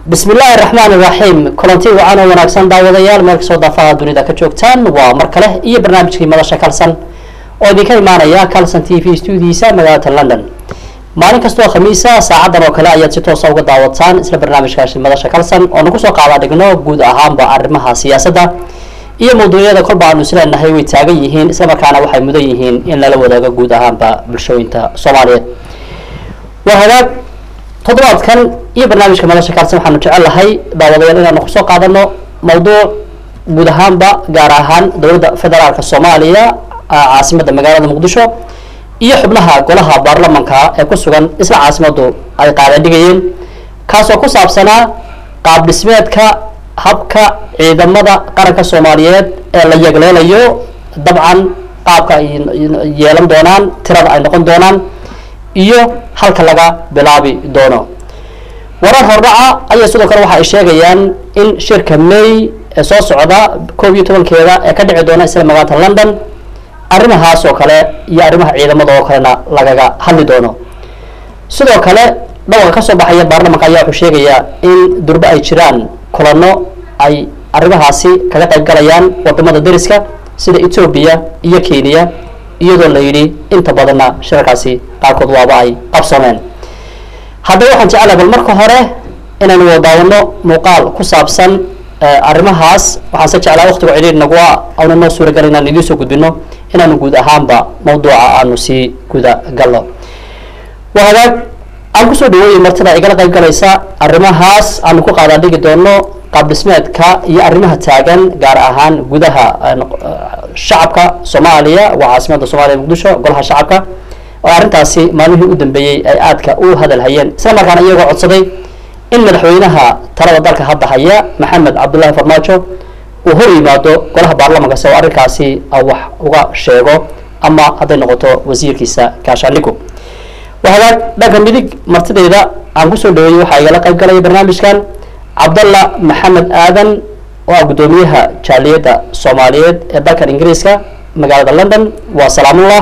bismi illaahi raxmaan iraxiim kulanti wacan oo wanaagsan daawadayaal meel kastoo daafaha dunida ka joogtaan waa mar kale iyo barnaamijkii madasha kalsan oo idinka imaanaya calson t v stuudiisa magaalada london maalin kastoo khamiisa saacadan oo kale ayaad si toosa uga daawataan isla barnaamijkaasi madasha kalsan oo nagu soo qaada dhigno guud ahaanba arrimaha siyaasadda iyo mawduucyada kolba aanu isleenahay way taagan yihiin islamarkaana waxay mudan yihiin in lala wadaago guud ahaanba bulshooyinta soomaaliyeed waa hagaag toddobaadkan iyo barnaamijka madasha kalsan waxaanu jecel lahay daawadayaal inaanu kusoo qaadano mawduuc guud ahaanba gaar ahaan dowladda federaalka soomaaliya caasimada magaalada muqdisho iyo xubnaha golaha baarlamanka ee ku sugan isla caasimadu ay qaada dhigayeen kaasoo ku saabsanaa qaab dhismeedka habka ciidamada qaranka soomaaliyeed ee la yegleelayo dabcan qaabka ay yeelan doonaan tirada ay noqon doonaan iyo halka laga bilaabi doono warar hordhaca ayaa sidoo kale waxa ay sheegayaan in shirka may ee soo socda koob iyo tobankeeda ee ka dhici doona isla magaalada london arrimahaas oo kale iyo arrimaha ciidamada oo kalena lagaga hadli doono sidoo kale dhawaqa kasoo baxaya baarlamanka ayaa wuxuu sheegayaa in durbe ay jiraan kulano ay arrimahaasi kaga qayb galayaan wadamada dariska sida etoobiya iyo kenya iyadoo la yidhi inta badanna shirarkaasi qaarkood waaba ay qabsoomeen haddaba waxaan jecelahay bal marka hore inaynu wadaawano muuqaal ku saabsan arrimahaas waxaan se jeclaa waqtiga cidhiir nagua auna noo suuragal inaan idiin soo gudbino inaanu guud ahaanba mawduuca aanu sii guda galno waa hagaag aan kusoo dhaweeyay martida igala qayb galaysa arrimahaas aanu ku qaadaa dhigi doono qaab dhismeedka iyo arrimaha taagan gaar ahaan gudaha shacabka soomaaliya waa caasimada soomaaliya muqdisho golaha shacabka oo arrintaasi maalmihii u dambeeyey ay aadka u hadal hayeen isla markaana iyagoo codsaday in madaxweynaha talada dalka hadda haya maxamed cabdullaahi farmaajo uu hor yimaado golaha baarlamanka si oo arrinkaasi wax uga sheego ama hadday noqoto wasiirkiisa gaashaandhigo waa hagaag dhanka midig martideyda aan kusoo dhaweeyey waxaa igala qayb galaya barnaamijkan cabdalla maxamed aadan oo ah guddoomiyaha jaaliyadda soomaaliyeed ee dalkan ingiriiska magaalada london waa salaamullah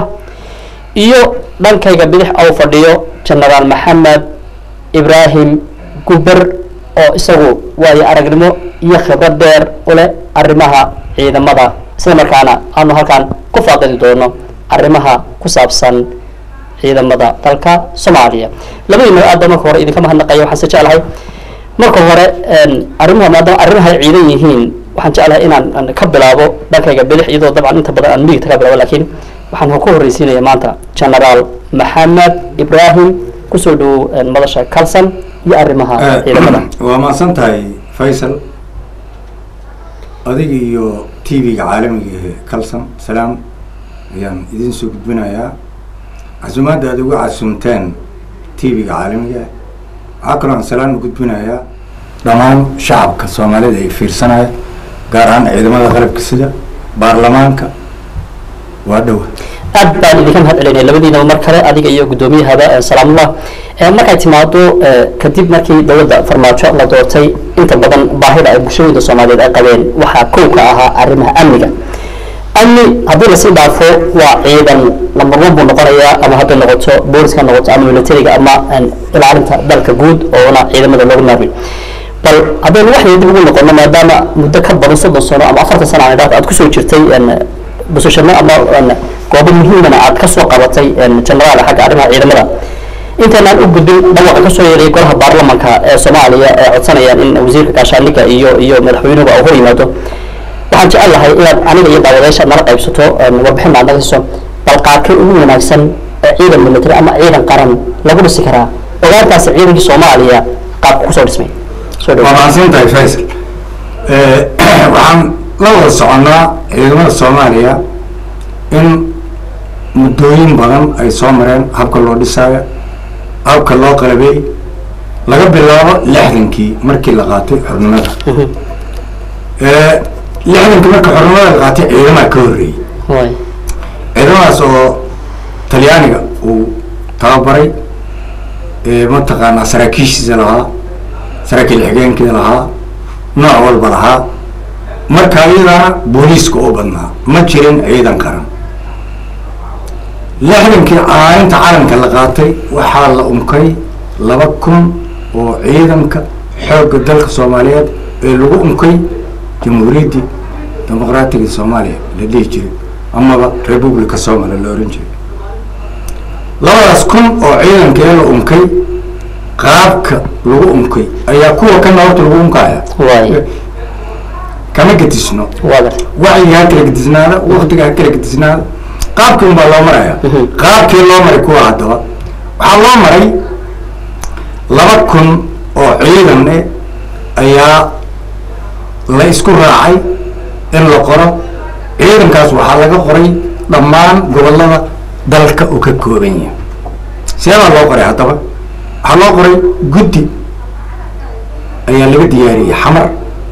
iyo dhankayga bidix ou fadhiyo genaraal maxamed ibraahim guber oo isagu waayo aragnimo iyo khibrad dheer u leh arrimaha ciidamada isla markaana aanu halkan ku faaqidi doono arrimaha ku saabsan ciidamada dalka soomaaliya labadiina aadba marka hore idinka mahadnaqaya waxaan se jeclahay marka hore arrimuhu maadaama arrimaha ay ciidan yihiin waxaan jeclahay inaan ka bilaabo dhankayga bidix iyadoo dabcan inta badan aan midigta ka bilaabo lakiin waxaan ku horreysiinaya maanta genaraal maxamed ibraahim kusoo dhawow madasha calson iyo arrimaha ciidamada waa mahadsan tahay faysal adiga iyo t v-ga caalamiga ee calson salaam ayaan idin soo gudbinayaa casumaadda aad uga casumteen t v-ga caalamiga waxaa kaloo aan salaan u gudbinayaa dhammaan shacabka soomaalida ay fiirsanaya gaar ahaan ciidamada qalabka sida baarlamaanka waa dhowa aad baan idinka mahad celinaya labadiinaba mar kale adiga iyo guddoomiyahaba salaamullah markay timaado kadib markii dowladda farmaajo la doortay inta badan baahida ay bulshooyinka soomaaliyeed ay qabeen waxaa kow ka ahaa arrimaha amniga amni haddii lasii dhaafo waa ciidan lambar one buu noqonayaa ama hadday noqoto booliska noqoto ama militariga ama ilaalinta dalka guud oona ciidamada loogu naabay bal haddaynu waxay dib ugu noqono maadaama muddo ka badan soddon sano ama afartan sano aan idhaahdo aad kusoo jirtay busashano ama goobo muhiimana aad kasoo qabatay genaraal xagga arrimaha ciidamada intaynaan u gudbin dhawaqa kasoo yeeray golaha baarlamanka ee soomaaliya ee codsanayaan in wasiirka gaashaandhiga iyo iyo madaxweynuhuba uu hor yimaado waxaan jecel lahay inaad aniga iyo daawadayaasha nala qaybsato warbixin aad naga siiso bal qaarkay ugu wanaagsan ee ciidan military ama ciidan qaran lagu dhisi karaa ogaantaasi ciidankii soomaaliya qaabka kusoo dhismay waa mahadsan tahay faysal waxaan la wada soconnaa ciidamada soomaaliya in muddooyin badan ay soo mareen habka loo dhisaayo habka loo qalabey laga bilaabo lixdankii markii la qaatay xornimada lixdankii marka xornimada la qaatay ciidamaha ka horreeyey ciidamadaas oo talyaaniga uu tababaray mataqaanaa saraakiishiisa lahaa saraakiil xigeenkii lahaa nooc walba lahaa marka iyadana booliiska oo badnaa ma jirin ciidan qaran lixdankii caalinta calanka la qaatay waxaa la unkay laba kun oo ciidanka xoogga dalka soomaaliyeed ee lagu unkay jamhuuriyaddii dimuqraatiga soomaaliya la dhihi jiray amaba republica soomaliya la ohan jiray labadaas kun oo ciidankee la unkay qaabka lagu unkay ayaa kuwa kana horta lagu unkaya waay kama gedisno waa gartay wacyiga ha kala gedisnaada waktiga ha kala gedisnaada qaabkii unbaa loo maraya Mhm. qaabkii loo maray kuwa haddaba waxaa loo maray laba kun oo ciidan eh ayaa la isku raacay in la qoro ciidankaas waxaa laga qoray dhammaan gobollada dalka uu ka kooban yahay seebaa loo qoray haddaba waxaa loo qoray guddi ayaa laga diyaariyey xamar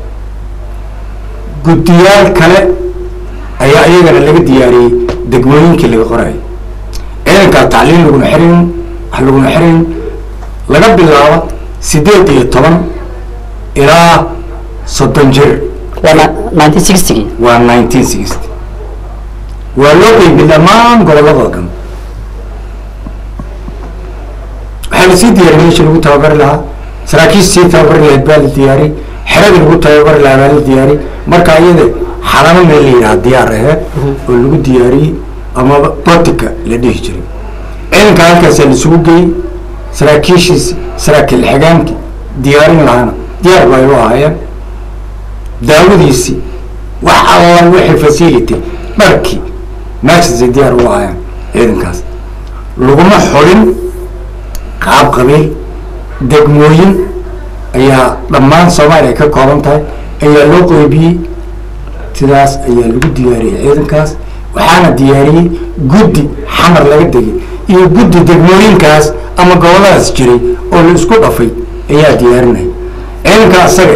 guddiyaal kale ayaa iyagana laga diyaariyey degmooyinkii laga qorayo ciidankaa tacliin laguna xirin wax laguna xirin laga bilaabo sideed iyo toban ilaa soddon jir waa nineteen sixtygii waa nineteen sixty waa loo qeybi dhammaan gobolladoo dhan waxaa lasii diyaariyey meeshii lagu tababari lahaa saraakiisha sii tababari lahayd baa la diyaariyey xeradii lagu tababari lahaa baa la diyaariyey marka iyada xalamo meel la yidhaha diyaar aheed oo lagu diyaariyey amaba botika la dhihi jiray ciidanka halkaasaa laisugu geeyey saraakiishiisi saraakiil xigaankii diyaarin lahaana diyaar bay u ahaayeen daawadiisii wax alla wixii facility dharkii meeshaasay diyaar u ahaayeen ciidankaas laguma xulin qaab qabiil degmooyin ayaa dhammaan soomaaliya ka kooban tahay ayaa loo qeybiyey sidaas ayaa lagu diyaariyey ciidankaas waxaana diyaariyey guddi xamar laga degay iyo guddi degmooyinkaas ama gobolladaas jiray oo la isku dhafay ayaa diyaarinaya ciidanka asaga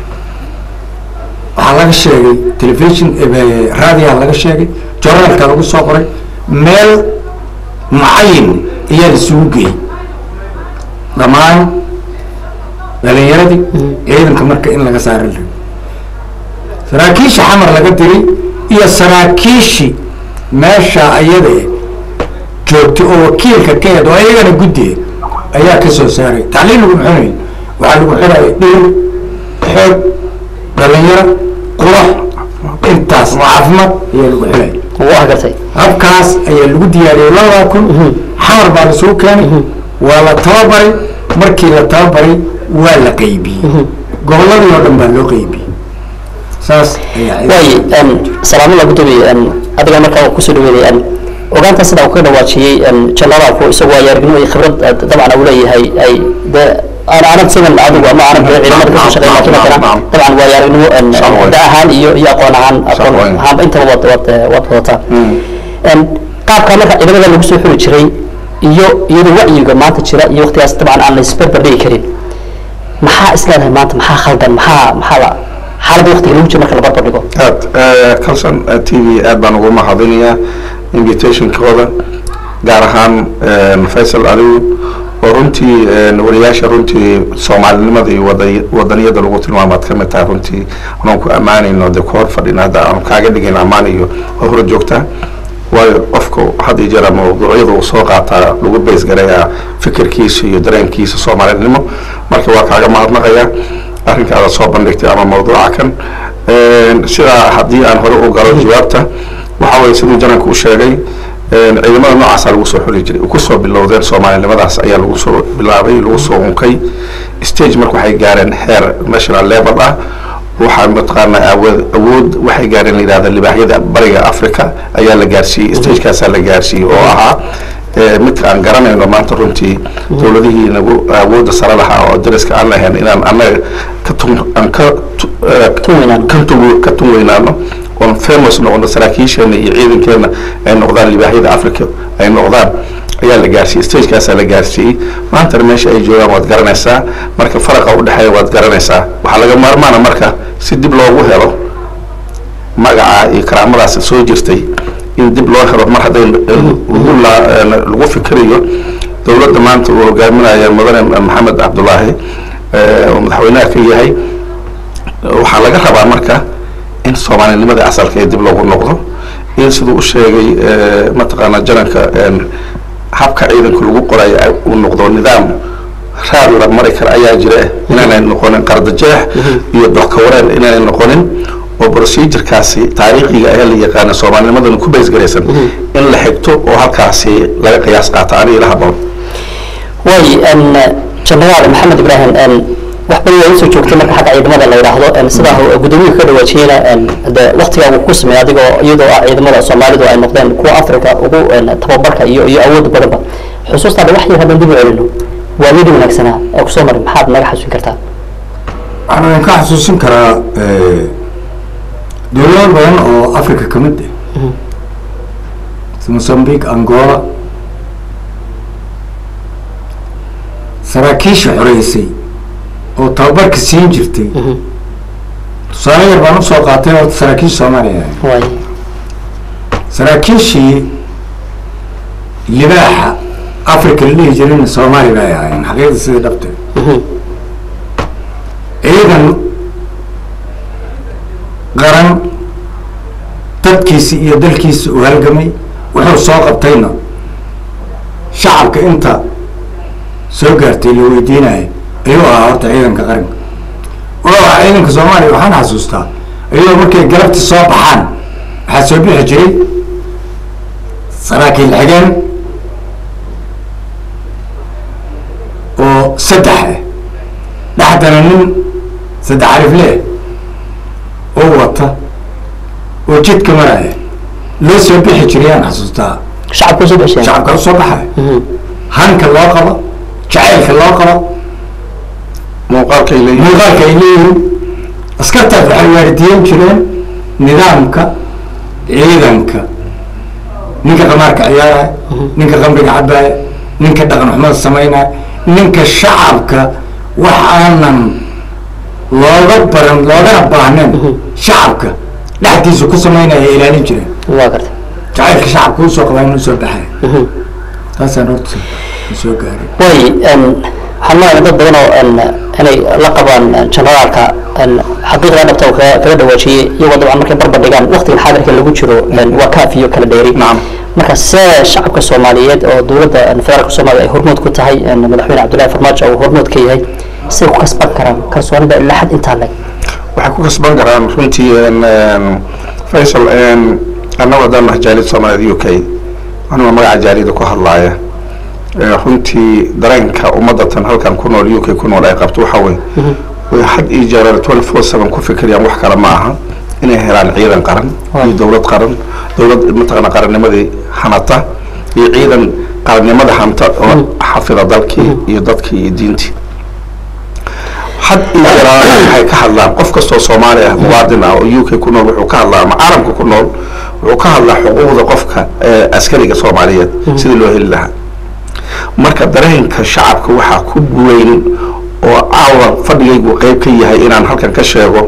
waxaa laga sheegay telefishon raadiyaha laga sheegay jornaalka lagu soo qoray meel mucayin ayaa laisugu geeyey dhammaan dhalinyaradii ciidanka marka in laga saara la saraakiisha xamar laga diray iyo saraakiishii meesha ayada joogtay oo wakiilka ka eed oo ayagana guddiga ayaa ka soo saaray tacliin lagu xunay waxaa lagu xunaya dhir xoog dhalinyaro qurax intaas caafimaad ayaa lagu xunaya waa gartay habkaas ayaa lagu diyaariyey labada kun xamar baa lasoo keenay waa la tababaray markii la tababaray waa la qeybiyey gobolladii oo dhan baa loo qeybiyey saas ayaa waaye salaamada gudoomiye adiga markaa kusoo dhaweynay ogaanta sida uu ka dhawaajiyey generaalku isagu waa yaaragnimo iyo khibrad dabcan uu leeyahay ay de aan aanad sidan adigu ama aanad de ciidamada kasoo shaqeyn laakiin haddana dabcan waa yaaragnimo da ahaan iyo iyo aqoon ahaan aqoon ahaanba intaba waad waad waad wadataa qaabka marka ciidamada lagu soo xuli jiray iyo iyadoo wacyiga maanta jira iyo waqtigaas dabcan aan la isbarbar dhigi karin maxaa isleedahay maanta maxaa khaldan maxaa maxaa la xaaladda waqtiga lagu jiro marka la barbar dhigo aad calson t v aad baan ugu mahadinayaa invitationkooda gaar ahaan faysal aliw oo runtii wariyaasha runtii soomaalinimada iyo wada wadaniyada lagu tilmaamaad ka mid tahay runtii anaan ku ammaanayno dee ku hor fadhina hadda aanu kaaga dhigayn ammaan iyo oo hor joogtaa waayo qofka had iyo jeer ama mawduucyada uu soo qaataa lagu bays garayaa fikirkiisa iyo dareenkiisa soomaalinimo marka waa kaaga mahadnaqayaa arrinkaada soo bandhigtay ama mawduuca kan sidaa haddii aan hore u galo jawaabta waxa weye siduu jananka u sheegay ciidamada noocaasa lagu soo xuli jiray kusoo bilowdeen soomaalinimadaas ayaa lagu soo bilaabay lagu soo unkay stage marka waxay gaareen heer national level ah waxaa mataqaanaa awood awood waxay gaareen la yidhahda libaaxyada bariga africa ayaa la gaarsiiyey stagekaasaa la gaarsiiyey oo ahaa midka aan garanayno maanta runtii dowladihii nagu awoodda sare lahaa oo dariska aan lahayn inaan annaga ka tun aan ka kan tugu ka tun weynaano oon famous noqono saraakiisheena iyo ciidankeena ay noqdaan libaaxyada africa ay noqdaan ayaa la gaarsiiyey stagekaasaa la gaarsiiyey maantana meesha ay joogaan waad garanaysaa marka faraqa udhexeeya waad garanaysaa waxaa laga maarmaana marka si dib loogu helo magaca iyo karaamadaas soo jirtay in dib loo helo mar hadday lagu fikirayo dowladda maanta uu hogaaminaya mudane maxamed cabdulaahi oo madaxweynaha ka yahay waxaa laga rabaa marka in soomaalinimada asalka ee dib loogu noqdo in siduu u sheegay mataqaanaa jananka habka ciidanka lagu qorayo uu noqdo nidaam raad la mari kara ayaa jira inaanay noqonin qardajeex iyo doxkawareen inaanay noqonin oo procedurekaasi taariikhiga ayaa la yaqaana soomaalinimadana ku baysgaraysan in la xigto oo halkaasi laga qiyaas qaato aniga ila haboon way jenaraal maxamed ibraahim wax badan waa usoo joogtay marka xagga ciidamada la yidhaahdo sidaa gudoomiyuhu ka dhawaajiyeyna de waktigaa uu ku sameeyay adigoo iyadoo ah ciidamada soomaalidu ay noqdeen kuwa africa ugu tababarka iyo iyo awoodda badanba xusuustaada wax yar haddaan dib u celino waadidii wanaagsanaa ee kusoo marin maxaad naga xasuusin kartaa waxaan idinka xasuusin karaa dowlado badan oo africa ka mid ah mozambique angola saraakiisha xoreysay oo tababarka siin jirtay tusaale yar baan usoo qaatay oo saraakiisha soomaaliya way saraakiishii libaaxa africa la dhihi jirayna soomaali bay ahaayeen xaqiiqda sidii dhabte ciidan qaran dadkiisi iyo dalkiisa uu halgamay wuxuu soo qabtayna shacabka inta soo gaartay la weydiinayo ayuu ahaa horta ciidanka qaranka wuxuu ahaa ciidanka soomaaliya waxaan xasuustaa iyadoo markay galabti soo baxaan waxaa soo bixi jiray saraakiil xigeen oo saddex ah dhexdana nin saddex alifleh oo wata oo jidka maraya loo soo bixi jiray aan xasuustaa shacabka usoo bixiseen shacabka usoo baxaya hanka loo qabo jacaylka loo qabo muuqaalkay leeyihiin muuqaalka ay leeyihiin askartaas waxay waaridiyen jireen nidaamka ciidanka ninka qamaarka ciyaaraya ninka qamriga cabaaya ninka dhaqan xumada samaynaya ninka shacabka wax aanan looga baran loogana baahnayn shacabka dhexdiisa ku samaynaya ay ilaalin jireen waa gartay jacaylka shacabka usoo qabaa inuu soo baxaya taasaan horta soo gaaray way waxaan leeyahay dad badan oo inay la qabaan generaalka xaqiiqda dhabta oo kaga kaga dhawaajiyey iyagoo dabcan markay barbar dhigaan waqtigan xaadirka lagu jiro waa kaaf iyo kala dheeri Nacam. marka see shacabka soomaaliyeed oo dowladda federaalka soomaaliya ay hormood ku tahay madaxweyne cabdullaahi farmaajo uu hormood ka yahay say ku kasban karaan kalsoonida ilaa xad intaa leg waxay ku kasban karaan runtii faysal annagu haddaan nahay jaaliyad soomaaliyeed u k anigoo magaca jaaliyada ku hadlaaya ee runtii dareenka ummadatan halkan ku nool u k ku nool ay qabto waxaa weye way had iyo jeer twenty four seven ku fikirayaan wax kale ma aha inay helaan ciidan qaran iyo dowlad qaran dowlad mataqaana qarannimadii hanata iyo ciidan qarannimada hanta oo xafida dalkii iyo dadkii iyo diintii had iyo jeer waxay ka hadlaan qof kastoo soomaali ah muwaadin ah oo u k ku nool wuxuu ka hadlaa ama caalamka ku nool wuxuu ka hadlaa xuquuqda qofka ee askariga soomaaliyeed sidii loo heli lahaa marka dareenka shacabka waxaa ku weyn oo caawa fadhigaygu qeyb ka yahay inaan halkan ka sheego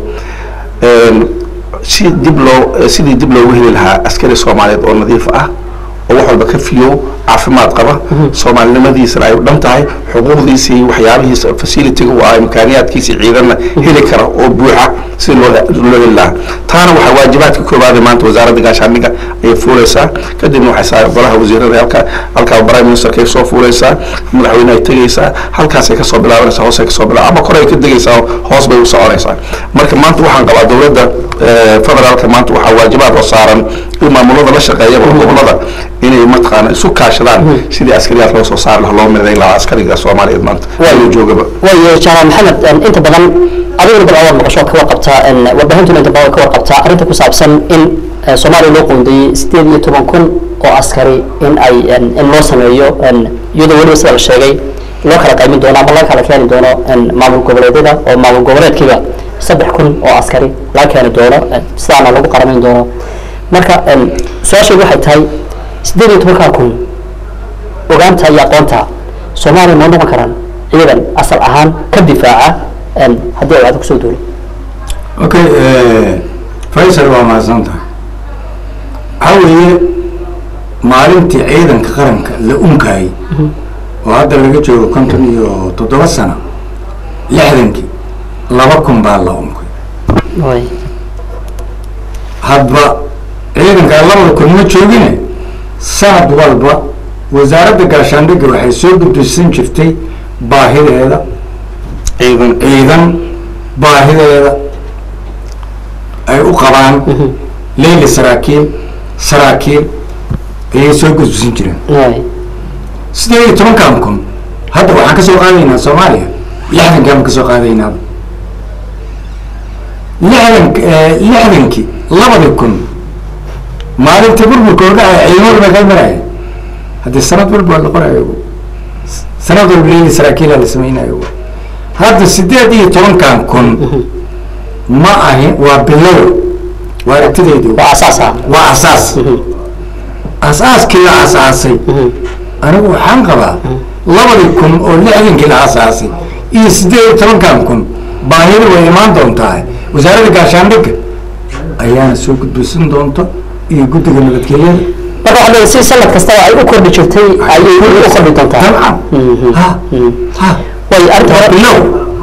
si dib loo sidii dib loogu heli lahaa askari soomaaliyeed oo nadiif ah oo wax walba ka fiyow caafimaad qaba soomaalinimadiisana ay u dhan tahay xuquuqdiisa iyo waxyaabihiisa facilitiga u ah imkaaniyaadkiisa ciidanna heli kara oo buuxa si loo loo heli lahaa taana waxaa waajibaadka koobaada maanta wasaaradda gaashaandhigga ayay fuuleysaa kadibna waxay saa golaha wasiirada halka halkaa prime ministerka ay soo fuuleysaa madaxweyne ay tegeysaa halkaasay kasoo bilaabanaysaa hoosay kasoo bilaa ama kore ay ka degeysaa hoos bay u soconaysaa marka maanta waxaan qabaa dowladda federaalka maanta waxaa waajibaad oo saaran in maamulada la shaqeeyaba gobolada inay mataqaana isu kaashadaan sidii askariyaad loo soo saari lahaa loo midayn lahaa askariga soomaaliyeed maanta Waayo. loo joogaba waayo janaal maxamed inta badan adiguna dabcan waad maqasho ka warqabtaa warbaaxintuna inta badan ka warqabtaa arrinta ku saabsan in eh, soomaaliya loo qoondeeyey sideed iyo toban kun oo askari in ay in loo sameeyo iyadoo weliba sida la sheegay loo kala qaymin doono ama laga kala keeni doono maamul goboleedyada oo maamul goboleedkiiba saddex kun oo askari laga keeni doono sidaana lagu qaramayn doono marka su-aashaydu waxay tahay sideed iyo tobankaa kun ogaanta iyo aqoonta soomaaliya ma noqon karaan ciidan asal ahaan ka difaaca haddii ay wacdo kusoo duulo okay faysal waa mahadsan tahay waxaa weeye maalintii ciidanka qaranka la unkaayay oo hadda laga joogo konton iyo toddoba sano lixdankii laba kun baa la unkay way hadba ciidankaa labada kun ma joogine sanad walba wasaaradda gaashaandhigga waxay soo gudbisan jirtay baahideeda ciidan ciidan baahideeda ay u qabaan leyli saraakiil saraakiil ayay soo gudbisan jireen waay sideed iyo tobankan kun hadda waxaan kasoo qaadaynaa soomaaliya lixdankaan kasoo qaadaynaaba lixdan lixdankii labadii kun maalintii burburka ordhacaya ciidamada baa kala maraya haddii sanad walba waa la qorayo sanad walba leyli saraakiila la samaynayo hadda sideed iyo tobankan kun ma ahin waa bilow waa aragtidaydu waa asaas ah waa asaas asaaskii la asaasay anigu waxaan qabaa labadii kun oo lixdankii la asaasay iyo sideed iyo tobankan kun baahida way imaan doontaa wasaaradda gaashaandhigga ayaana soo gudbisan doonta iyo guddiga nabadgelyada marka waxaa leedahay si sanad kastaba ay u kordhi jirtay ayay u kordhi doontaa dabcan Mhm. ha ha way arrinta waa hore bilow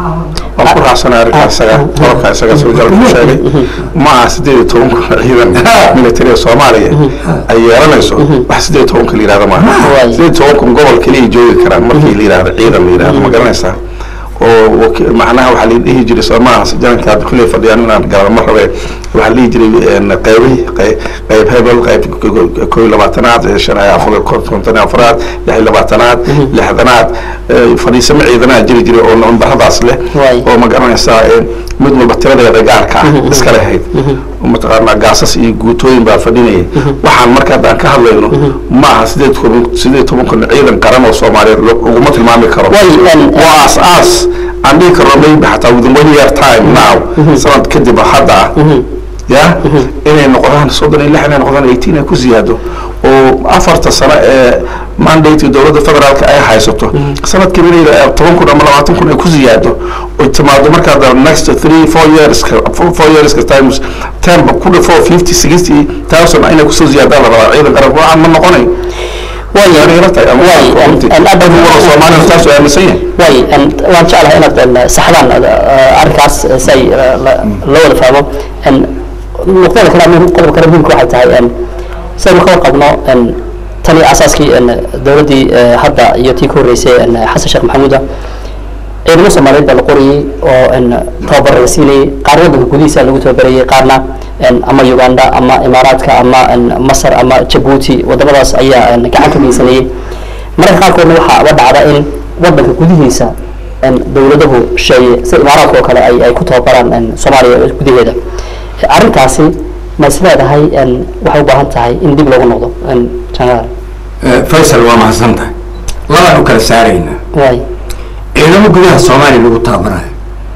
waan ku raacsanay arrinkaa isaga qodobka isaga sawjaal ku sheegay ma aha sideed iyo toban kun ciidan militariga soomaaliya ay yeelanayso wax sideed iyo toban kun la yihahdo maaha Waay. sideed iyo toban kun gobol keliya joogi karaan markii la yihahdo ciidan la yihahdo ma garanaysaa oo waki- macnaha waxaa la dhihi jiray soo maaha jananka hadda kulley fadhiyaan inaan galaba ma rabe waxaa la dhihi jiray een, qeybi qey- qeyb hebel qeyb koo iyo labaatanaad ee shan iyo afar konton iyo afraad lix iyo labaatanaad lixdanaad ee, fadhiisamo ciidanaha jiri jiray oo nambaradaas leh Waay. oo ma garanaysaa een, mid walba tiradeeda gaarka ah iska lahayd mataqaanaa gaasas iyo guutooyin baa fadhinayay waxaan marka haddaan ka hadlayno ma aha sideed toban sideed toban kun ciidan qaran oo soomaaliyeed lo- laguma tilmaami karo Way, een, waa as as aan dhihi karno maybe xataa within one year time now sanad kadib oo hadda ah ya inay noqdaan soddon iyo lix inay noqdaan eighteen ay ku ziyaado oo afarta sano ee mandate dowladda federaalka ay haysato sanadkiiba inay eh, toban kun ama labaatan kun ay ku ziyaado oy timaado markaa the next three four years four four years times ten ba ku dhafo fifty sixty thousand inay kusoo ziyaadaan la rabaa ciidan qaran waxaan ma noqonay way Waxay ila tahay ama way waa runtii. een aad Dad wada Soomaaliya taas oo aaminsan yahay way een waan jeclahay inaad een saxdaan eh, arrinkaas eh, si ay eh, la- loo wada fahmo een nuqdada kale ama qodobka kale muhiimka waxay tahay een sidaynu ka warqabno een tani asaaskii een dowladdii eh, hadda iyo tii ka horreysay een xasan sheekh maxamuuda ciidamo soomaaliyeed baa la qorayey oo een tababar la siinayey qaar waddanka gudihiisa lagu tababarayey qaarna een ama uganda ama imaaraadka ama een masar ama jabuuti wadamadaas ayaa een gacan ka geysanayey mararka qaarkoodna waxaa ba dhacda in waddanka gudihiisa een dowladahu sheeye sida imaaraadka oo kale ay ay ku tababaraan een soomaaliya gudaheeda arrintaasi ma is leedahay een waxay u baahan tahay in dib loogu noqdo een janaal faysal waa mahadsan tahay labaan u kala saaraynaa waay ciidamo gudaha soomaaliya lagu tababarayo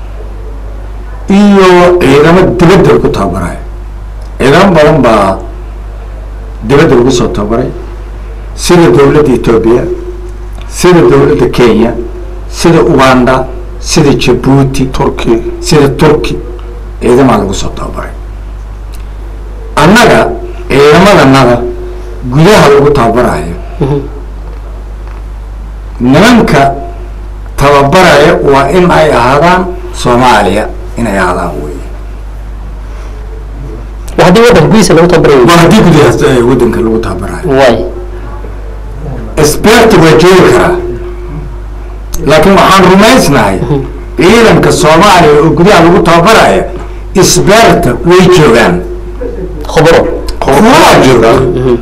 iyo ciidamo dibadda lagu tababarayo ciidamo badan baa dibadda lagu soo tababaray sida dowladda etoobiya sida dowladda kenya sida uganda sida jabuuti turki sida turki ciidamaa lagu soo tababaray annaga ciidamadanada gudaha lagu tababarayo nimanka tababaraya waa in ay ahaadaan soomaaliya inay ahaadaan wey waa haddii waddanka gudihiisa lagu tababarayo waa haddii gudahaas ee waddanka lagu tababarayo waay sberta waa joogi karaa laakiin waxaan rumaysnahay ciidanka soomaaliya oo gudaha lagu tababaraya sberta way joogaan khubro kuwaa jooga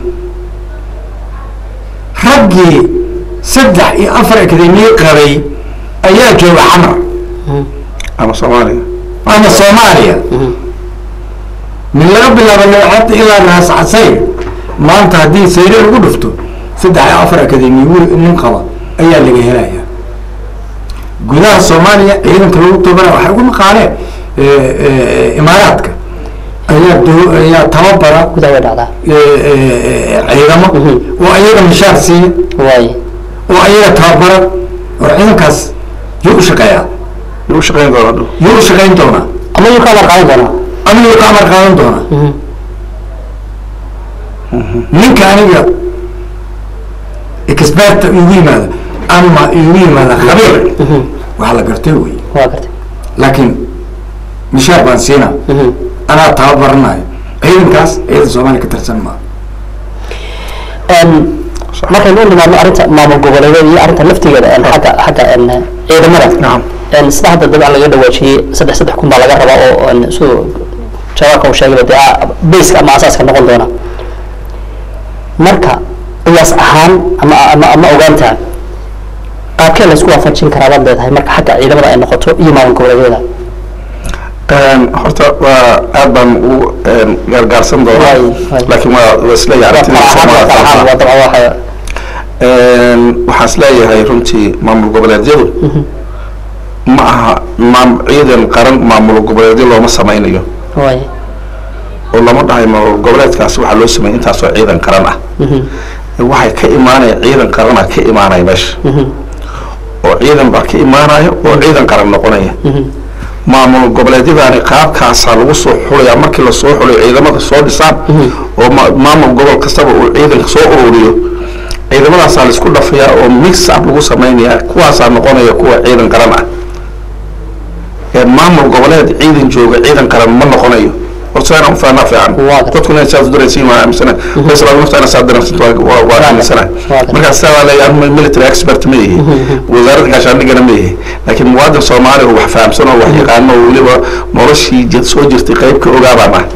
raggii saddex iyo afar akademiye qabay ayaa jooga xamar ama soomaaliya ama soomaaliya min laga bilaabo looxada ilaa raas casayr maanta haddii sayre lagu dhufto saddex iyo afar akademiye wiil nin qaba ayaa laga helaya gudaha soomaaliya ciidanka lagu tababara waxay ugu maqaaleen imaaraadka ayaa do- ayaa tababara gudaha way dhacdaa ciidamo oo ayaga mishaar siiya waay oo ayaga tababara oo ciidankaas yuu u shaqeeyaa lagu shaqeyn doona dhow yuu u shaqeyn doonaa ama yuu ka amar qaadan doonaa ama yuu ka amar qaadan doonaa ninka aniga experta igu yimaada ama igu yimaada khabiir waxaa la gartay wey waa gartay laakiin mishaar baan siinaa anaa tababaranayo ciidankaas ciidan soomaaliya ka tirsan maa Een, markaynu u nimaadno arrinta maamul goboleedyada iyo arrinta laftigeeda een, xagga xagga een, ciidamada Nacam. een sida hadda dabcan laga dhawaajiyey saddex saddex kun baa laga rabaa oo een siduu jawaabka uu sheegay dee ah, bayska ama asaaska noqon doona marka qiyaas ahaan ama ama ama ogaanta qaabkee la isku waafajin karaa baad leedahay marka xagga ciidamada ay noqoto iyo maamul goboleedyada Een, horta waa aad baan u een, gaargaarsan doonaa Waay, waay. laakiin waa waa isleeyahay waa aragtida kala ahaan waa kala ahaan waa dabcan waxa Een, waxaan isleeyahay runtii maamul goboleedyadu ma aha maam ciidan qaran maamul goboleedyo looma sameynayo waay oo lama dhahay maamul goboleedkaasi waxaa loo sameeyay intaasoo ciidan qaran ah waxay ka imaanaya ciidan qarana ka imaanaya meesha oo ciidan baa ka imaanaya oo ciidan qaran noqonaya maamul goboleedyadaani qaabkaasaa lagu soo xulaya markii lasoo xulayo ciidamada soo dhisaan oo ma- maamul gobol kastaba uu ciidanka soo ururiyo ciidamadaasaa laisku dhafayaa oo mix up lagu sameynaya kuwaasaa noqonaya kuwa ciidan qaran ah ee maamul goboleed ciidan jooga ciidan qaran ma noqonayo horta inaan ufahanaa fiican Waa gartay. dadkuna saas u daraysiin waa aaminsana faysal naftaana saa daraysinta waa- waa waa aaminsana gartay. markaas saa waa leeyahay anu military expert ma yihi wasaaradda gaashaandhigana ma yihi laakiin muwaadin soomaali oo wax fahamsan oo wax yaqaano oo weliba noloshii jir- soo jirtay qayb ka ogaabaan ah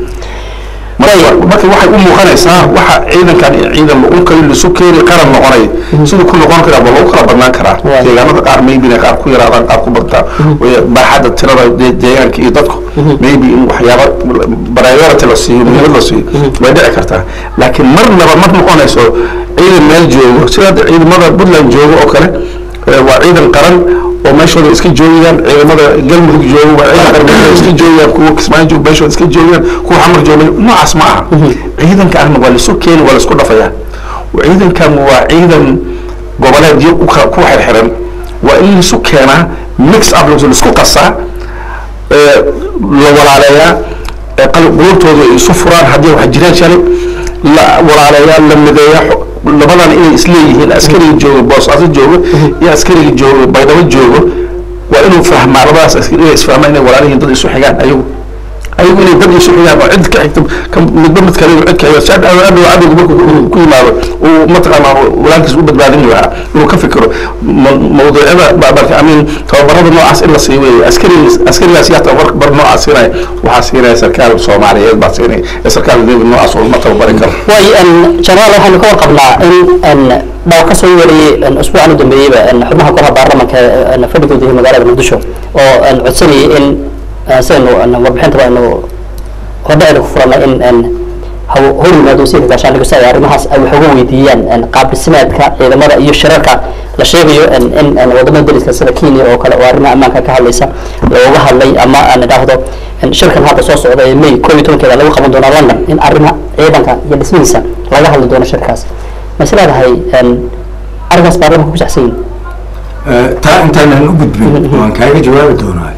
marka marka waxay u muuqanaysaa waxa ciidankan iyo ciidan unkayo lisu keeni qaran noqonay siduu ku noqon karaa ba lagu kala badnaan karaa Waay. deegaanada qaar maybe inay qaar ku yaraadaan qaar ku badtaan way- baaxadda tirada de- deegaanka iyo dadku maybe in waxyaaba priority la siiyo muhiimad la siiyo way dhici kartaa laakiin marnaba ma noqonayso ciidan meel joogo sida hadda ciidamada puntland joogo oo kale eh, waa ciidan qaran oo meeshooda iska joogayaan ciidamada galmudug joogo waa ciidan qaran meeshooda iska joogayaan kuwa kismaayo joogo meeshooda iska joogayaan kuwa xamar joogo noocaas ma aha ciidanka ahna waa laisu keeni waa laisku dhafayaa ciidankan waa ciidan goboleedyo u ka- ku xirxiran waa in laisu keenaa mix up laisku qasaa ee, la walaaleeyaa ee qalab qulubtooda ay isu furaan haddii wax jiraan shalay la walaaleeyaa la mideeyaa xo- labadan inay isleeyihiin askariga jooga boosaaso jooga iyo askariga jooga baydhabo joogo waa inuu fahmaa labadaas askari inay isfahmaan inay walaalihiin dad isu xigaan ayagu ayagu inay dad isu xigaan oo cid ka xigta ka midba mid kale cid ka xiga si adhow adhow adhow markuu ku- ku yimaado uu mataqaanaa walaalkiis u badbaadin lahaa inuu ka fikiro ma- mawduucyada ba- marka amiin tababarada noocaas in la siiyo weeye askari askarigaas yaa tababar bar noocaas siinaya waxaa siinaya sarkaal soomaaliyeed baa siinaya ee sarkaal dawlad noocaas oo ma tababari karo waay n jenaraal waxaynu ka warqabnaa in n dhaw ka soo wariyey n usbuucan u dambeeyeyba n xubnaha golaha baarlamanka ee n fadhigooda yahay magaalada muqdisho oo n codsanayay in eh, sidaynu n warbixintaba aynu hordhacaynu ku furanay in n haw- hor yimaado wasiirka gaashaandhigga si ay arrimahaas ay wax uga weydiiyaan n qaab dhismeedka ciidamada iyo shirarka la sheegayo n in n wadamada dariska sida kenya oo kale oo arrimaha ammaanka ka hadlaysa looga hadlay ama aan idhaahdo n shirkan hadda soo socda ee may koob iyo tobankeeda lagu qaban doona london in arrimaha ciidanka iyo dhismihiisa laga hadli doono shirkaas ma is leedahay n arrinkaas baarlamanka ku saxsan yihin Eh, taa intaanan u gudbin waan kaaga jawaabi doonaa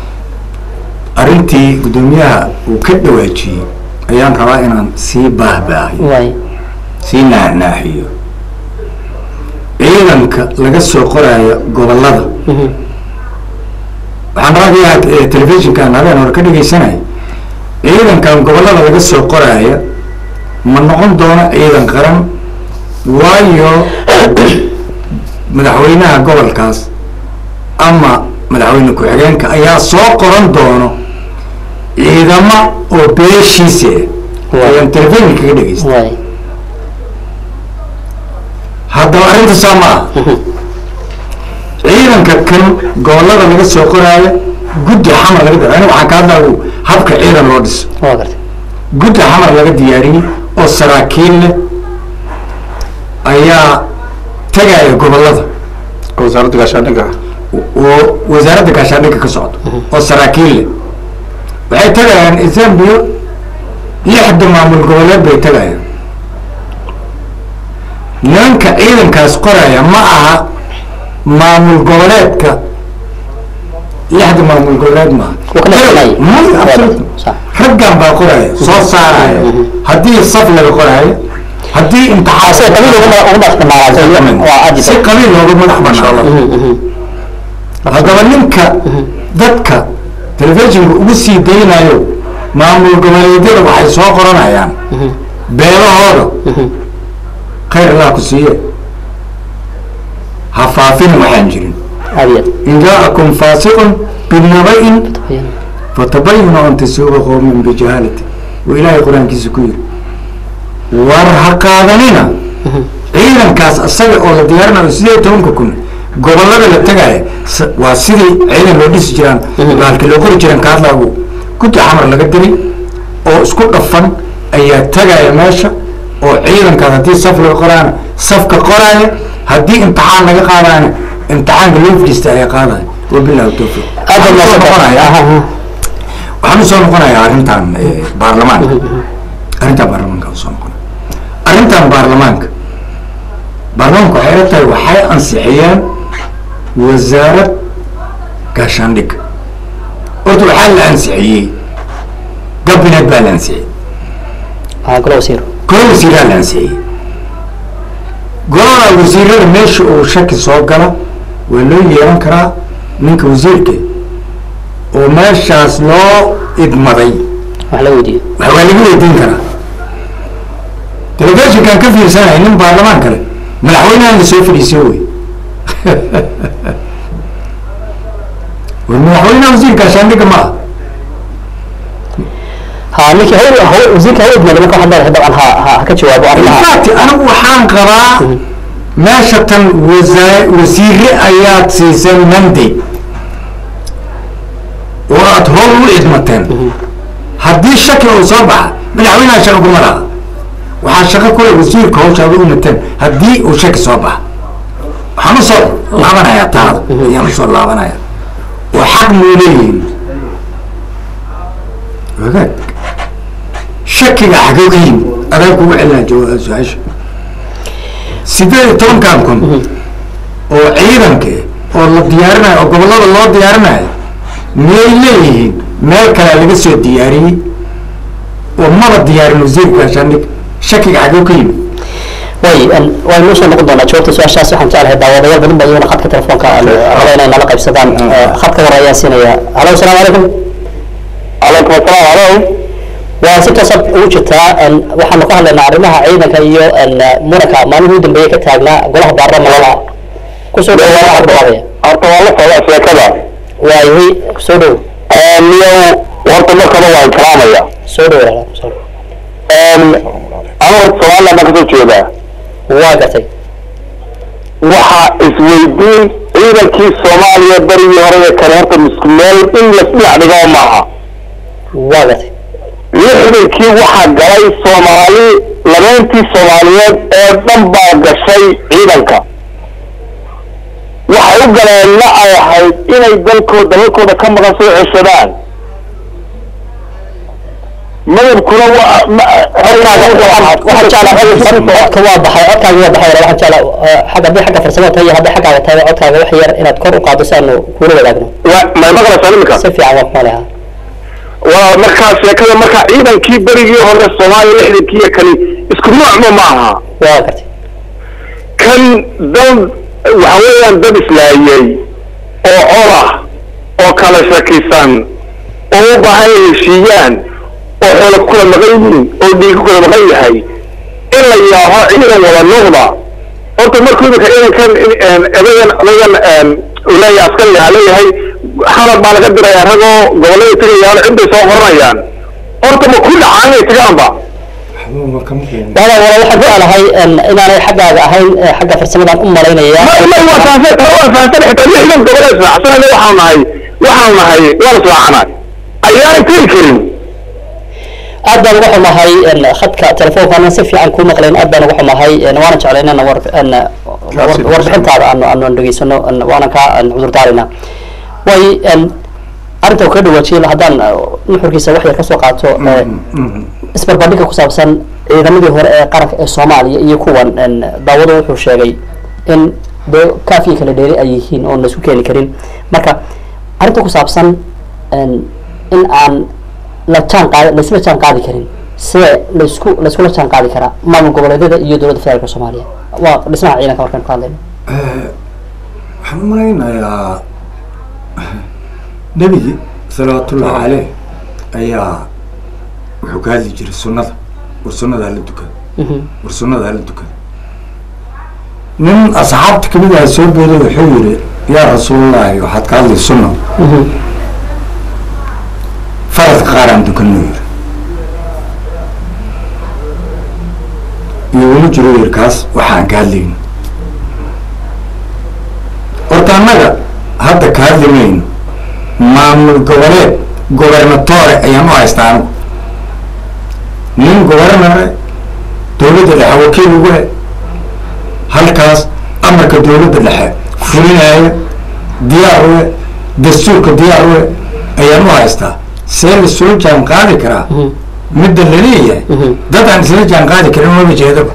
arrintii guddoomiyaha uu ka dhawaajiyey ayaan rabaa inaan sii baahbaahiyo waay sii naaxnaaxiyo ciidanka laga soo qoraayo gobollada waxaan raadiyaa eh, telefishinkan habeen hore ka dhegaysanaya ciidankan gobollada laga soo qoraayo ma noqon doono ciidan qaran waayo madaxweynaha gobolkaas ama madaxweyne ku-xigeenka ayaa soo qoran doono ciidamo oo beeshiisa ah ayaan telefishinka kaga dhegaysta waay haddaba arrinta saa ma ah ciidanka kan gobollada laga soo qoraayo guddi xamar laga diyaariyo waxaan ka hadlaya habka ciidan loo dhiso waa gartay guddi xamar laga diyaariyey oo saraakiil leh ayaa tegaya gobollada wasaaradda gaashaandhigga oo wasaaradda gaashaandhigga ka socdo oo saraakiil leh waxay tegayaan ethoobia lixda maamul goboleed bay tegayaan nimanka ciidankaas qoraya ma aha maamul goboleedka lixda maamul goboleed maaha Waa kala qoraya. Maya, absolutely. Sax. raggan baa qoraya soo saaraya haddii saf laga qoraayo haddii imtixaan sida qabiil ugu ugu madax banaanaatay waa aad si qabiil looga madax banaan haddaba ninka dadka telefishinka ugu sii daynayo maamul goboleedyada waxay soo qoranayaan beelahooda khayr allah ku siiye ha faafin waxaan jirin aad in jaakum faasiqun binaba'in iyo fatabayanu an tasuuba qowmin bijahaalati wa ilaahay qur-aankiisa ku yiri war ha qaadanina ciidankaas asaga oo la diyaarinayo sideed iyo tobanka kun gobolada la tegaya s- waa sidii ciidan loo dhisi jiraan baalki loo qori jiraan kaadlaagu guddi xamar laga diray oo isku dhafan ayaa tegaya meesha oo ciidankaas haddii saf laga qoraana safka qoraya haddii imtixaan laga qaadana imtixaanka loo fadhiista ayaa qaadaya wabillahi tawfiiq aad Waxaan baa soo noqonayaa waxaan usoo noqonayaa arrintan eh, baarlamaanka arrintan baarlamaanka usoo noqonaya arrintan baarlamaanka baarlamaanka waxay la tahay waxay ansixiyeen wasaarad gaashaandhig horta waxaa la ansixiyey gabinet baa la ansixiyey aa golo wasiir golo wasiiraa la ansixiyey golada wasiirada meesha uu shaki soo gala waa loo yeelan karaa ninka wasiirka oo meeshaas loo idmaday wax la weydiiyo wax waa laga weydiin karaa telefishinkan ka fiirsanaya nin baarlamaan kale madaxweynahan la soo fadhiisiyo wey war madaxweynaha wasiirka shaandhiga ma ah ha ninkii hawl hawl wasiirka hawl idmada marka waxaad leedahay dabcan ha ha ha ka jawaabo arrimaha infact anigu waxaan qabaa meesha tan wasa- wasiire ayaad siiseen mandate oo aad howl u idmateen haddii shaki uu soo baxa madaxweynaha shaqo kuma laha waxaa shaqo kule wasiirka hawshaada u mateen haddii uu shaki soo baxa waxaan usoo laabanayaa taada ayaan usoo laabanaya oo xaq muu leeyihin wagaag shakiga xagee ka yimid adaa kugu celinaa jawaab su-aasha sideed iyo tobankan kun oo ciidanka oo la diyaarinayo oo gobollada loo diyaarinayo miyay leeyihiin meel kalea laga soo diyaariyey oo maba diyaarin wasiirka gaashaandhig shakiga xagee ka yimid way waynu usoo noqon doonaa jawaabta su-aashaas waxaan jeclahay daawadayaal badan baa iyaguna khadka telefoonka aan raba inay nala qaybsadaan Eh, khadka hore ayaan siinaya halo asalaamu calaykum calaykum asalaam halo waa si toosa ugu jirtaa en, waxaanu ka hadlaynaa arrimaha ciidanka iyo en, muranka maalmihii u dambeeyey ka taagnaa golaha baarlamanka kusoo dhawo waa waxaad dhawaaqaya horta waa la socdaa sheekada waayahay soo dhow niyow horta markaba waan kalaamaya soo dhow walaal soo dhow anu horta somaliland baan kasoo jeedaa waa gartay waxaa isweydiin ciidankii soomaaliya berigii hore ee kale horta misku meel in lasdhinac dhigo maaha waa gartay lixdankii waxaa galay soomaali labeentii soomaaliyeed ee dhan baa gashay ciidanka waxay u galeenna ay ahayd inay dalkooda dalkooda ka maqan soo ceshadaan madabkuna waa waxaan jeclaa codka waa baxay codkaaga waa baxay walaal waxaan jeclaa eh, xagga haddii xagga farsamada tahay iyo haddii xaggaaga tahay codkaaga wax yar inaad kor u qaado si aanu kuula wadaagno may maqlaysaa imika si fiican waa kuma leha waa markaa sheekada markaa ciidankii berigii hore soomaaliya lixdankii iyo kani isku noocma ma aha waa gartay kan dad waxa weeyaan dad islaayey oo col ah oo kala shakisan oo u baahan inay heshiiyaan oo xoola ku kala maqan yihiin oo dhiig ku kala maqan yahay in la yaaho ciidan wada noqda horta markuu imika ciidankan edagan odagan uu leeyahay askariga ha leeyahay xalab baa laga diraya ragoo gobollada tegayaan ciday soo qoranayaan horta ma ku dhacaan inay tagaanba wala wala waxaan jeclahay en, inaanay xaggaaga ahayn eh, xagga farsamadan u malaynaya ma ma waa fahansan tara waa fahansan xitaa lixdan gobol ee israacsanayna waxaanu nahay waxaanu nahay waa la israacanay ayaan tegi karin aad baan uga xumahay en, khadka telefoonkaana si fiican kuu maqlayn aad baan uga xumahay en, waana jeclay inaan war en, war- warbixintaada aanu aanu aan dhegeysano en, waana kaa en, cudur daarayna way en, arrinta uu ka dhawaajiyay haddaan eh, nuxurkiisa wax yar kasoo qaato eh, isbarbardhigga ku saabsan ciidamadii hore ee qaranka ee soomaaliya iyo kuwan en, daawadu wuxuu sheegay in dee kaafiya kala dheeri ay yihiin oon laisku keeni karin marka arrinta ku saabsan en, in aan la jaan qaadi laisula jaan qaadi karin see laisku laiskula jaan qaadi karaa maamul goboleedyada iyo dowladda federaalka soomaaliya waa dhismaha ciidanka markaan ka hadlayno waxaan u malaynayaa nebigi salawaatullahi caleyh ayaa wuxuu ka hadli jiray sunnada war sunnada hala dukada war sunnada hala dukada nin asxaabta kamid aha soo booday wuxuu yihi yaa rasuulullaahi waxaad ka hadlay sunna faradka qaar aan dukanno yiri iyo uma jiro yir kaas waxaan ka hadlayno horta annaga hadda ka hadli mayno maamul goboleed gobernatore ayaan u haystaa anigu nin gobernare dowladda dhexe wakiil ugu he halkaas amarka dowladda dhexe fulinaya diyaar uwe dastuurka diyaar uwe ayaan u haystaa see la soo jaan qaadi karaa midda laleeyahay dad aan isla jaan qaadi karin maba jeedaba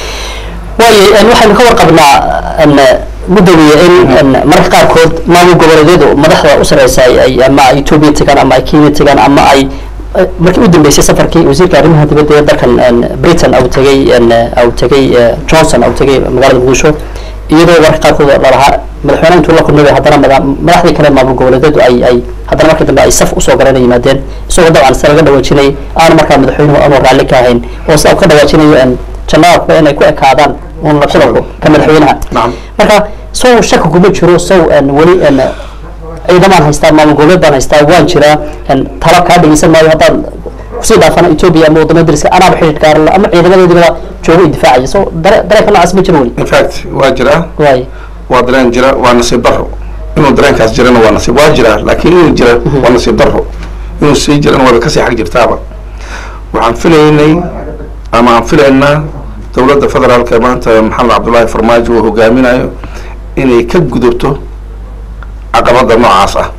waayo waxaynu ka warqabnaa gudoomiye in mararka qaarkood maamul goboleedyadu madaxda u sareysa ay ama ay etoobiya tagaan ama ay kenya tagaan ama ay markii u dambeysay safarkii wasiirka arrimaha dibadda ee dalkan britain au tegay au tegay johnson au tegay magaalada muqdisho iyadoo mararka qaarkood lalahaa madaxweyne intuu la kulmay haddana madaxdii kale maamul goboleedyadu ay ay haddana markii dambe ay saf usoo garana yimaadeen isagoo dabcan se laga dhawaajinay aanu markaa madaxweynuhu aanu raalli ka ahayn oo sida ka dhawaajinayo janaabku inay ku ekaadaan un la kulanku ka madaxweynaha marka sow shaki kuma jiro sow weli ciidamaan haystaa maamul goboleed baan haystaa waan jiraa talo kaa dhegeysan maayo haddaan kusii dhaafana etoobiya ama wadamada dariska anaaba xidhiidh gaarla ama ciidamadoodiba joogo i difaacaya so dare dareenka noocaas ma jiro weli in fact waa jiraa waay waa dareen jira waa nasiib daro inuu dareenkaas jirana waa nasiib waa jiraa laakiin inuu jira waa nasiib daro inuu sii jirana waaba kasii xag jirtaaba waxaan filaynay ama aan filaynaa dowladda federaalka ee maanta maxamed cabdullaahi farmaajo uu hogaaminayo inay ka gudubto caqabada noocaas ah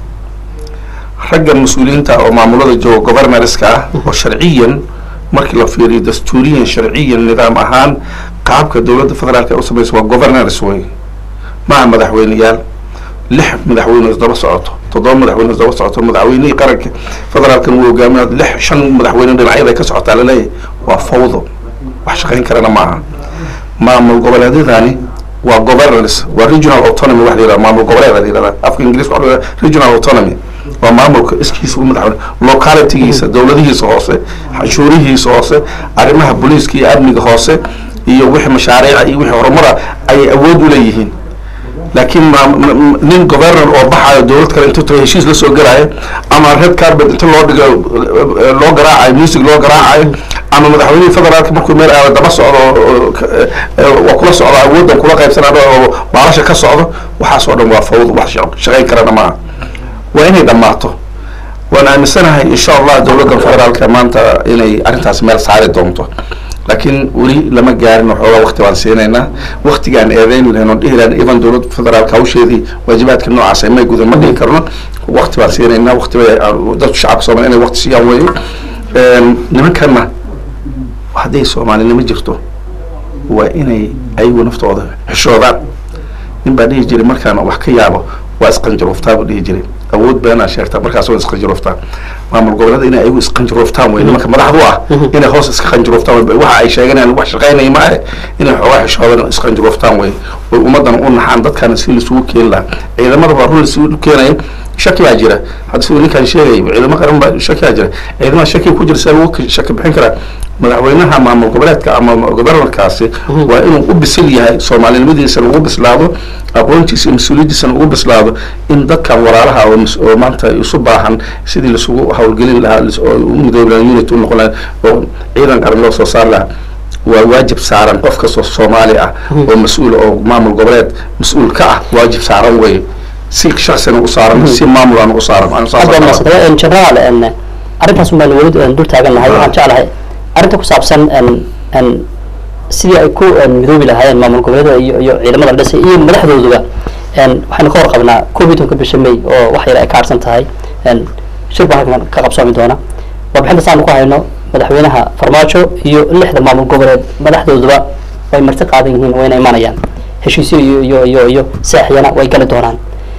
ragga mas-uuliyiinta oo maamulada jooga governorska ah oo sharciyan markii la fiiriyo dastuuriyan sharciyan nidaam ahaan qaabka dowladda federaalka u samaysa waa governors wey maaha madaxweyneyaal lix madaxweyne isdaba socoto toddoba madaxweyne isdaba socoto madaxweynihii qaranka federaalkan uu hogaaminaa lix shan madaxweyne dhinacyada ka socotaa laleeyahay waa fawdo wax shaqayn karana maaha maamul goboleedyadani waa governors waa regional autonomy wax la yidhahda maamul goboleed la yidhahda afka ingiriiska waxa la yidhahda regional autonomy waa maamulka iskiisa u madaxweyne localitygiisa dowladihiisa hoose xanshuurihiisa hoose arrimaha booliiska iyo amniga hoose iyo wixii mashaariica iyo wixii horumara ayay awood u leeyihiin laakiin nin governor oo baxayo dowlad kale intuu tago heshiis la soo gelayo ama red carpet inta loo dhigo loo garaacayo music loo garaacayo ama madaxweynihii federaalka markuu meel aado daba socdo waa kula socdo awooddan kula qaybsanado oo baalasha ka socdo waxaas oo dhan waa fawd wax shaqayn karana maaha waa inay dhammaato waan aaminsanahay insha allah dowladda federaalka maanta inay arrintaas meel saari doonto laakiin weli lama gaarin waxoogaa wakti baan siinaynaa waktigaan eedeyn lahayn oon dhihi lahayn even dowladda federaalka hawsheedii waajibaadka noocaas ay may gudan ma dhihi karno wakti baan siinaynaa wakti bay dadku shacabka soomaaliya inay wakti siiyaan weeye nimankanna hadday soomaalinimo jirto waa inay ayagu naftooda xishoodaan nin baa dhihi jiray markaan wax ka yaabo waa isqanjarooftaa buu dhihi jiray awood beenaa sheegtaa markaas waa isqanjarooftaa maamul goboleeda inay ayagu isqanjarooftaan wey nimanka madaxdu ah inay hoos iska qanjarooftaan wey waxa ay sheeganayaan wax shaqaynaya maahe inay xoogaa xishoodan isqanjarooftaan wey oy ummaddan u naxaan dadkaana si laisugu keeni lahaa ciidamada baa run laisugu keenaya shaki baa jira hadda siduu ninkaan sheegay ciidamo qaran baa shaki baa jira ciidamada shaki ku jira saa lagu shaki bixin karaa madaxweynaha maamul goboleedka ama governorkaasi waa inuu u bisil yahay soomaalinimadiisana ugu bislaado aqoontiisa iyo mas-uuliyaddiisana ugu bislaado in dadkan walaalaha oo oo maanta isu baahan sidii laisugu hawlgelin lahaa oo u midoobi lahaa unit u noqon lahaa oo ciidan qaran loo soo saari lahaa waa waajib saaran qof kastoo soomaali ah oo mas-uul oo maamul goboleed mas-uul ka ah waajib saaran wey si shaksina u saaran si maamulan u saaran generaal arrintaas baan weli dul taagan lahay waxaan jeclahay arrinta ku saabsan sidii ay ku midoobi lahaayeen maamul goboleeda iyo iyo ciidamada dhisay iyo madaxdooduba waxaynu ka warqabnaa koob iyo tobanka bisha may oo wax yar ay ka harsan tahay shir baan halkan ka qabsoomi doona warbixinta saanu ku hayno madaxweynaha farmaajo iyo lixda maamul goboleed madaxdooduba way marti qaadan yihiin wayna imanayaan heshiisyo iyo iyo iyo iyo saaxiyana way gali doonaan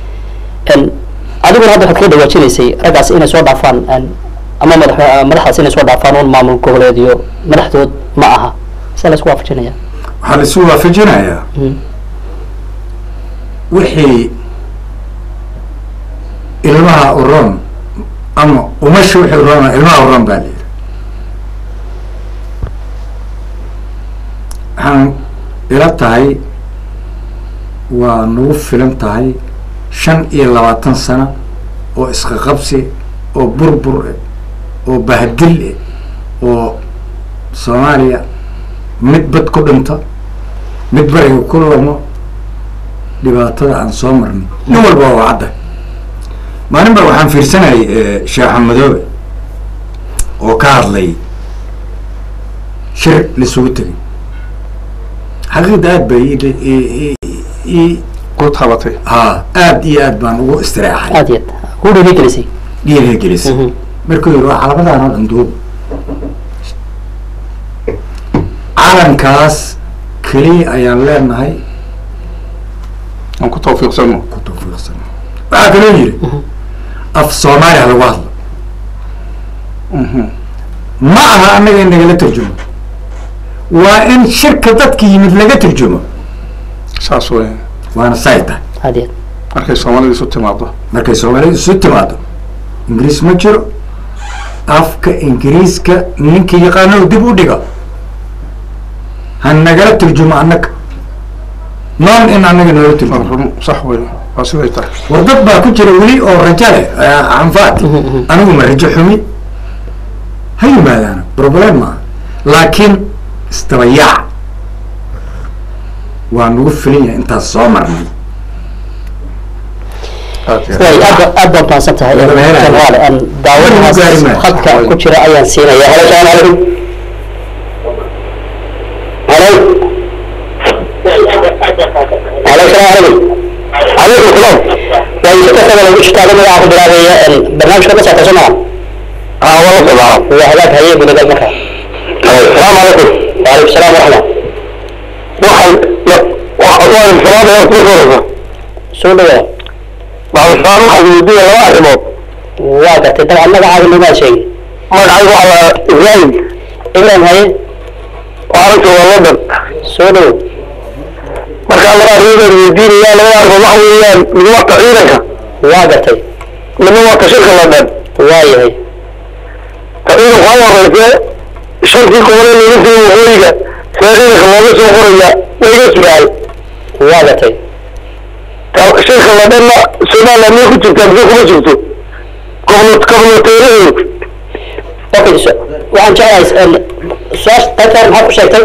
adiguna hadda waxaad kaga dhawaajinaysay raggaas inay soo dhaafaan ama madax madaxdaas inay soo dhaafaan un maamul goboleed iyo madaxdood ma aha sia la isku waafajinaya waxaa la isu waafajinayaa wixii ilmaha uron ama umasha wixii uron ilmaha uron baa la yidhi waxaan ila tahay waa nagu filan tahay shan iyo labaatan sano oo isqaqabsi oo burbur eh oo bahdil eh oo soomaaliya mid bad ku dhinto mid bariga ku lamo dhibaatada aan soo marnay nin walba waa cadda maalin ba waxaan fiirsanayay sheekh xamadoobe oo ka hadlay shir laisugu tegay xaqiiqda aad bay i ku tabatay ha aad iyo aad baan ugu istireexay aad iyo aad ku dhiirigelisay dhiirigelisay Mhm. markuu yidhi waa xalaqadaan oo dhan duub calankaas keliya ayaan leenahay aan ku tawfiiqsano ku tawfiiqsan waxaa kaloo yidhi af soomaaliya lagu hadlo ma aha annaga in nagala turjumo waa in shirka dadka yimid laga turjumo saas wey waana say tahay aad iyo aad markay soomaalida isu timaado markay soomaalida isu timaado ingiriis ma jiro afka ingiriiska ninka yaqaano dib u dhiga ha nagala turjumo annaga noon in annaga noola waa turjumo run sax wey waa siday tahay war dad baa ku jira weli oo rajo leh anfaati anigu ma rajo xumi ha yimaadaan problem maaha laakiin isdabayaac waa nagu filan yahay intaas soo marnay aad iyo way aad ba- aad baad mahadsan tahay Wada meelaha. jamaal aan daawadahaas Wada gaari maayo. khadka ku jira ayaan siinaya halo salaamu calaykum halo halo salaamu calaykum calaykum salaam way si kastaba lagu jirtaada magaca ku bilaabaya barnaamijka ka saabsan soo maa aa wala sabaa waa hagaag haye gudagal marka salaamu calaykum waalaikum salaam waraxma waxaan waan salaada ku koraysa soo dhawaada bacdisaan waxaan weydiiya laba arrimood waa gartay dabcan magacaaga nimaa sheegi magacaygu waxaa la ibraahim ibrahim haye waxaana joogaa london soo dhow markaa laba arrimood weydiinaya laba arrimood waxa weeyaan mid wata ciidanka waa gartay midna wata shirka london waa yahay ta ciidanku ha horeyse shantii gobole laga siiyey waqooyiga see ciidanka looga soo qoraya wayga sugaal waa gartay ta shirka londonna somaliland miyay ku jirtaa mise kuma jirto gobno gobnoteeraheedu okay so waxaan jeclahay su-aasha qaybtaan maxaa ku sheegtay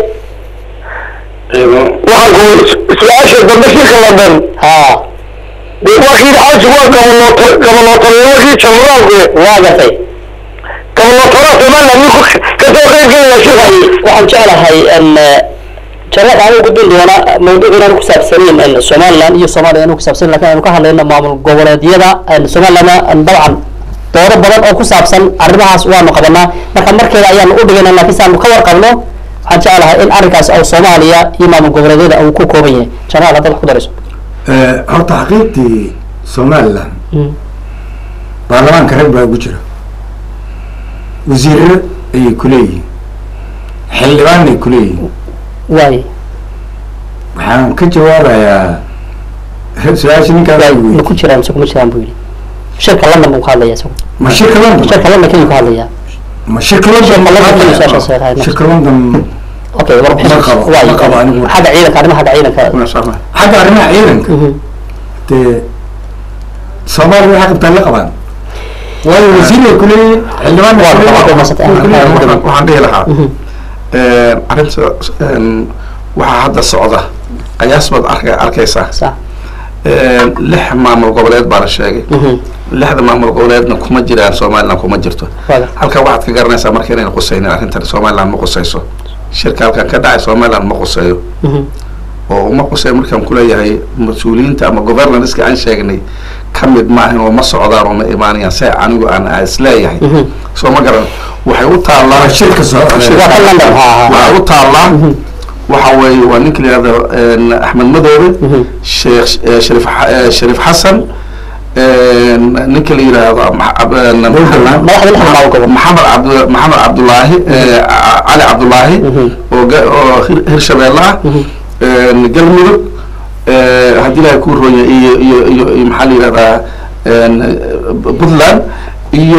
waxaan ku su-aasha dambe shirka london haa dee waa kii xaaji waa gabanooto gabanootanimo kii jamhuuraalku waa gartay gabanootada somaliland miyuu ka soo qeyb gelaya shirka waxaan jeclahay jamaal aan u gudbin doona mawduuc inaan ku saabsanayn somaliland iyo soomaaliya inuu ku saabsan lakin aanu ka hadlayno maamul goboleedyada somaliland dabcan dooro badan oo ku saabsan arrimahaas waanu qabanaa marka markeeda ayaanu u dhigayna laakiin si aanu ka warqabno waxaan jeclahay in arrinkaas oo soomaaliya iyo maamul goboleedyada uu ku kooban yahay jamaal haddaad wax ku darayso horta xaqiiqdii somaliland baarlamaanka rag baa ugu jira wasiirro ayay kuleeyihiin xildhibaan ay kuleeyihiin waay waxaan ka jawaabayaa su-aasha ninkaan waay weydiiyey. ma ku jiraan mise kuma jiraan buu yidhi shirka london buu ka hadlaya isagu ma shirka london shirka london keliyu ka hadlaya ma shirka london Shirka London ma keliya hadlaya? su-aashaas ay tahay. shirka london okay warbixin Ma qabo, waay ma qabo anigu. xagga ciidanka arrimaha xagga ciidanka kuna saama xagga arrimaha ciidanka Mhm. dee soomaaliya waxay qabtaan la qabaan waayo wasiir ay kuleeyihiin xildhibaan ay Waa kuleeyihiin. qabaa, masat- Way kuleeyihiin. waxaan waxaan dhihi lahaa Mhm. arrinta een, waxaa hadda socda qiyaas baad arka arkaysaa sax Een, lix maamul goboleed baa la sheegay Mhm. lixda maamul goboleedna kuma jiraan somaliland kuma jirto Waaga. halka waxaad ka garanaysaa marka inayna qusaynin arrintan somaliland ma qusayso shirka halkan ka dhacay somaliland ma qusayo Mhm. oo uma qusay markaan kuleeyahay mas-uuliyiinta ama governanska aan sheegnay ka mid maahan oo ma socdaan oo ma imaanayaan se anigu aan isleeyahay Mhm. soo ma garan waxay u taallaa Waa shirka soo- shirka- Waa ka London, ha, ha, ha. waxay u taallaa waxa weeye waa ninka la yihahdo een, axmed madoobe Mhm. sheekh eh, shariif xa- eh, shariif xasan een, ninka la yihahdo Ma- Ab- een, Puntland. madaxda lixda maamul gobol maxamed cabd maxamed cabdulaahi eh, Ca- cali cabdulaahi Mhm. oo ga- oo hir- hirshabeelle ah een, galmudug eh, haddii ilahay ku ronya iyo iyo iyo iyo maxaa la yihahdaa een, puntland iyo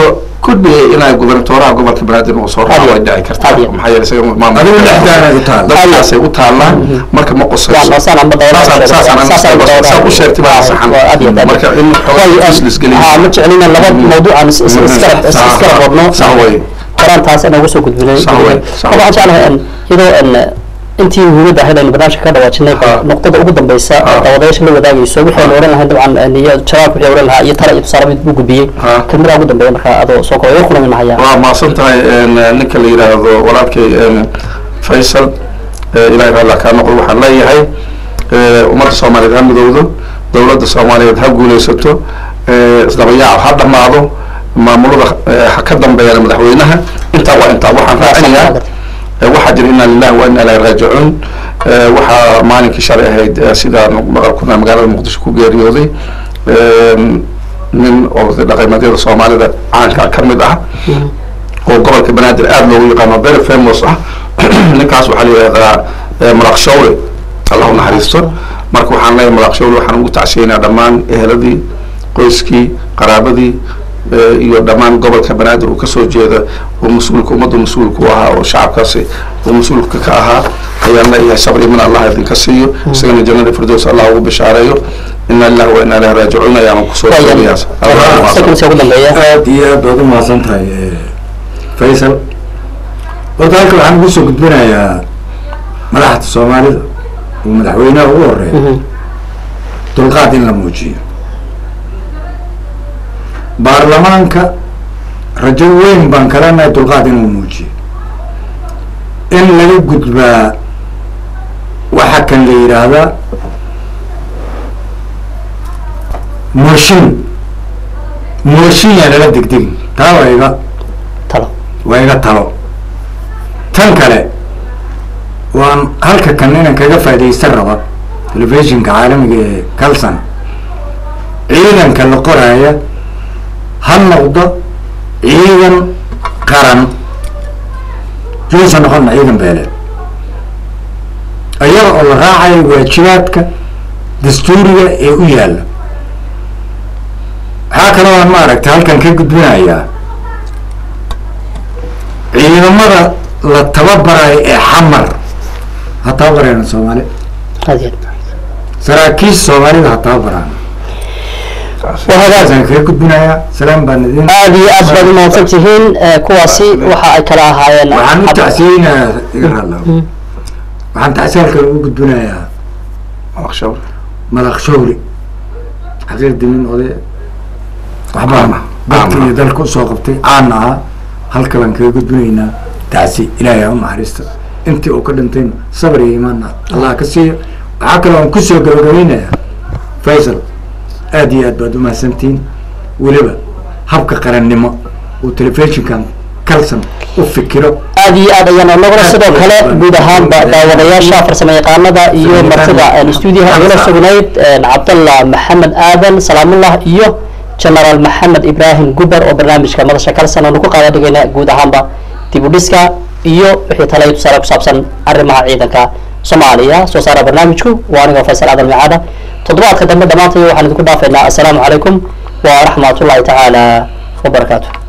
could be inay gubernatoraha gobolka banaadir uu soo raaco way dhici kartaa Adiga. maxaa yeelay isaga maamul Adigu dhexdaada u taal. dadkaasay u taallaan marka ma qusayso waa saan amba dawlada Saasaan- saasaan aniga saasaan saas- dawlada- saas u sheegtay baa saxan. waa aad iyo aad. Marka in Waayo, xoog is geliyo. haa, ma jecelina laba mawduucan is- is- iskarab is- Sax- iskarab wadno sax way. qoraan taas inoogu soo gudbinay Sax way, sax Marka waxaan jeclahay in iyadoo in intii muhiimadda ahayd aynu barnaamijka ka dhawaajinay Ha. nuqdada ugu dambeysa Ha. daawadayaasha la wadaagayso waxaynu oran lahayn dabcan iyo jaraabka wixii oran lahaa iyo tala iyo tusaale mid buu gudbiyey Ha. kelmadaha ugu dambeeya marka adoo soo kooba kuna minahaya waa mahadsan tahay een, ninka la yidhaahdo walaalkay een, faysal ee, ilaahay raalli kaa noqdo waxaan leeyahay ee, ummadda soomaaliyeed ha midowdo dowladda soomaaliyeed ha guuleysato ee, isdabayaac ha dhammaado maamulada ee, ha ka dambeeyaan madaxweynaha intaa waa intaa waxaan raacinayaa ee, waxaa jira inaa lillahi wa inaa ilaahi raajicuun ee, waxaa maalinkii shalay ahayd ee, sidaan maqalkuna magaalada muqdisho ku geeriyooday een, nin oo dhaqameedyada soomaalida caanka ka mid ah oo gobolka banaadir aada loogu yaqaano very famous ah ninkaas waxaa la yidhahdaa eh, malaq shawle allah u naxariisto marka waxaan leeyahay malaq shawle waxaan ugu tacsiyeynaa dhammaan eheladii qoyskii qaraabadii eh, iyo dhammaan gobolka banaadir uu kasoo jeeda oo mas-uulka ummadda mas-uulka u ahaa oo shacabkaasi uu mas-uulka ka ahaa ayaan leeyahay sabr iman allah idinka siiyo isagana jannada firdows allah ugu bishaareeyo ina lillahi wa inaa ilaahi raajicuun ayaan kusoo koobayaas sekunsi ugu dambeeya aad iyo aad baad u mahadsan tahay eh, faysal horta halka waxaan ugu soo gudbinayaa madaxda soomaalida oo madaxweynaha ugu horeeya dulqaad in la muujiyo baarlamaanka rajo weyn baan kalanahay dulqaad inuu muujiyo in laga gudbaa waxa kan la yidhaahdaa mooshin mooshin yaa lala degdegin taa waa iga talo waa iga talo tan kale waan halka kan inaan kaga faaidaysan raba telefishinka caalamiga ee calson ciidanka la qoraya ha noqdo ciidan qaran yuusan noqona ciidan beeleed ayaga oo la raacayo waajibaadka dastuuriga ee u yaalla waxaa kaloo aan maaragtay halkan ka gudbinayaa ciidamada la tababarayo ee xamar ha tababarayna soomaali aad iyo aad. saraakiisha soomaalida ha tababaraan waa hagaag saasaan kaga gudbinayaa salaam baan idin aad iyo aad baad umahadsan tihiin Eh, kuwaasi waxa ay kala ahaayeen waxaan u Cabdi- tacsiyeynayaa iga raadla waxaan tacsiyaalkan ugu gudbinayaa malaq shawle madax shawri xaqiir dimin oday waxbaan dalka iyo dalka usoo qabtay caana ahaa halka baan kaga gudbinaynaa tacsi ilaahay ha u naxariista intii uu ka dhintayna sabr iyo imaanna allah ka siiyo waxaa kaloo aan kusoo gabagabeynayaa faysal aad iyo aad baad u mahadsantihiin weliba habka qarannimo uu telefishinkan calson u fikiro aad iyo aad ayaan onaguna sidoo kale guud ahaanba daawadayaasha farsamo yaqaanada iyo martida stuudiyaha igala sugnayd cabdallah maxamed aadan salaamullah iyo genaraal maxamed ibrahim guber oo barnaamijka madasha kalsan aanu ku qaada dhigayna guud ahaanba dib u dhiska iyo wixii talay tusaale ku saabsan arrimaha ciidanka soomaaliya soo saara barnaamijku waa anigoo faysal aadan micaada toddobaadka dambe dhammaantay waxaan idinku dhaafaynaa assalaamu calaykum waraxmatullahi tacaala wabarakaatu